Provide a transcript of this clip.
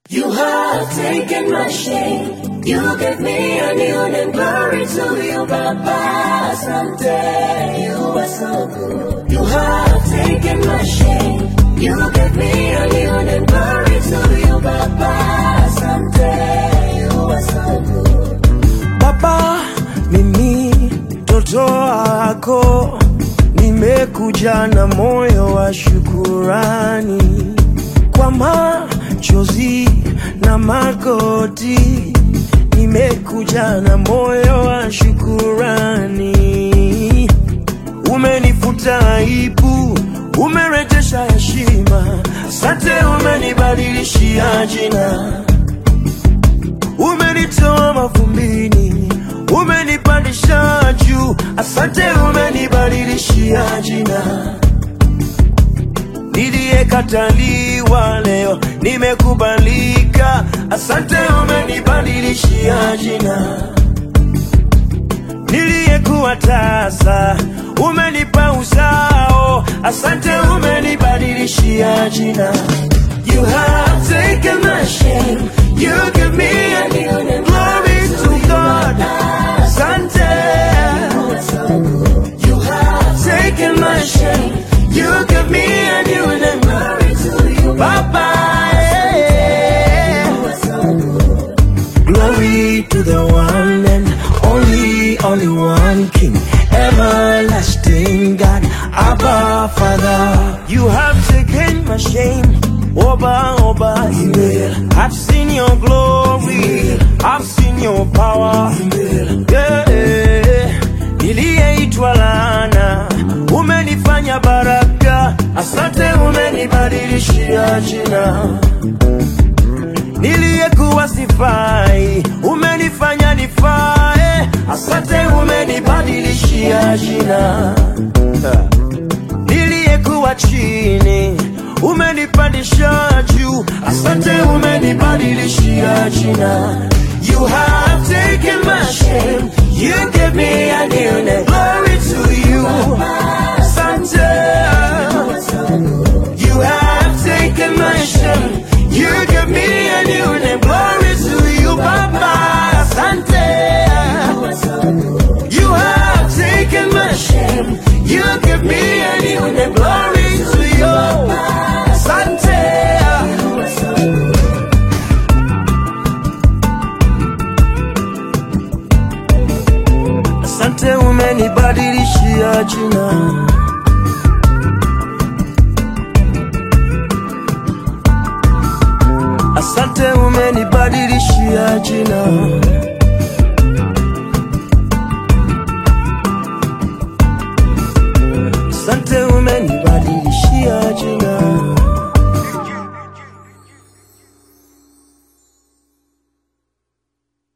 You have taken my shame. You give me a new name. Glory to you, Baba. Someday you are so good. You have taken my shame. You give me a new name. Glory to you, Baba. Someday you are so good. Baba, mimi mtoto wako nimekuja na moyo wa shukurani kwa machozi na magoti, nimekuja na moyo wa shukurani. Umenifuta aibu, umerejesha heshima, asante, umenibadilishia jina umenitoa mavumbini, umenipandisha juu. Asante, umenibadilishia jina. Niliyekataliwa leo nimekubalika. Asante, umenibadilishia jina. Niliyekuwa tasa umenipa uzao. Asante, umenibadilishia jina. You have taken my shame. You give me a new name. Glory to God. Asante. You have taken my shame. You give me a new name. Glory to you, Baba. yeah. Glory to the one and only, only one King, everlasting God, Abba Father. You have taken my shame, Oba Oba. I've seen your glory, I've seen your power. Yeah. Niliyeitwa laana, umenifanya baraka. Asante, umenibadilishia jina niliyekuwa sifai, umenifanya nifae. Asante, umenibadilishia jina. Niliyekuwa chini, umenipandisha juu. Asante, umenibadilishia jina. You have taken my shame, you gave me a new name. Glory to you, Asante. You have taken my shame. You give me a new name. Glory to you, Baba. Asante. You have taken my shame. You give me a new name. Glory to you. Asante. Asante, umenibadilishia jina. Asante, umenibadilishia jina.